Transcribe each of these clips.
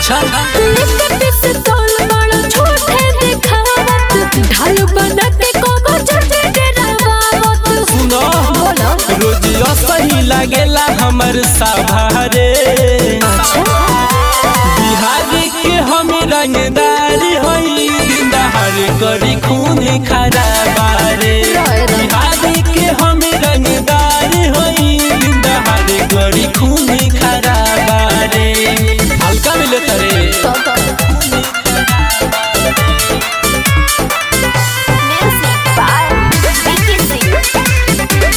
अच्छा लेके पिस्तौल बड़ा छोटे दिखावत ढाल बना के कोनो चटे डरावत सुनो बोलो रोजियो सही लागेला हमर सभारे बिहार के हम रंगदारी हई दिनदार करी खून खराबारे बिहार के हम रंगदारी हई दिनदार करी खून खराबारे हल्का मिले तरे music by Vicky Singh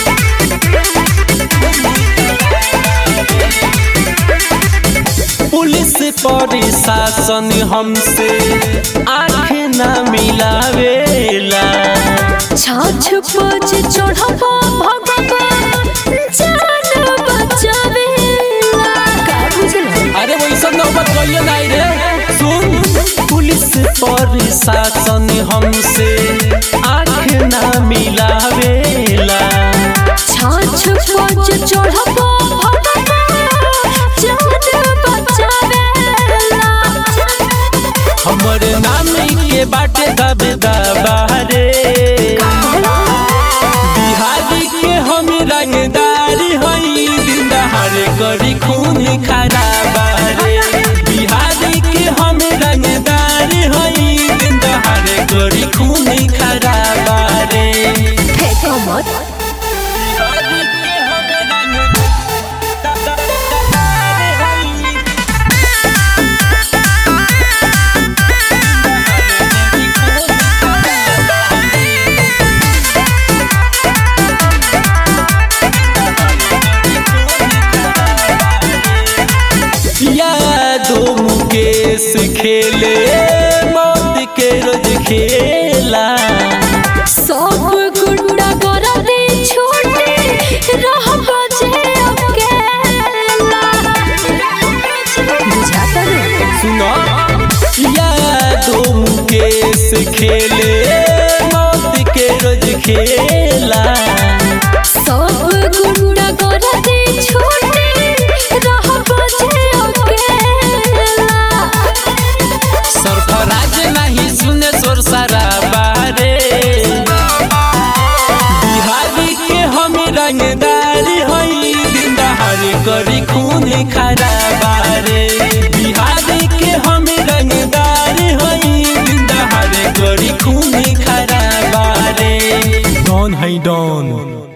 police प्रशासन हमसे आँख ना मिलावेला छाछ पछ चढ़बा भगवान जान बचावेला का बुझला अरे वैसा नौबत कहिए नहीं रे सुन पुलिस प्रशासन हमसे आँख ना मिलावेला छाछ पछ चढ़बा भगवान जान बचावेला हमर नाम के बाटे दब दबारे बिहारी के हम रंगदारी हई दिनदार करी खून खराबारे बिहारी के हम रंगदारी हई दिनदार करी खून खराबारे फेंको मत बिहारी के हम रंगदारी हई यादो मुकेश खेले मौत के रोज खेला सब गुंडा करा दे छोटे रह बजे अकेला बुझाता रे सुनो यादो मुकेश खेले मौत के रोज खेला सब गुंडा करा दे छोटे रह बजे अकेला सरफराज नहीं सुने सोर सारा बारे बिहारी के हम रंगदारी हई दिनदार करी खून खराबारे बिहारी के हम रंगदारी हई दिनदार करी खून खराबारे डॉन है डॉन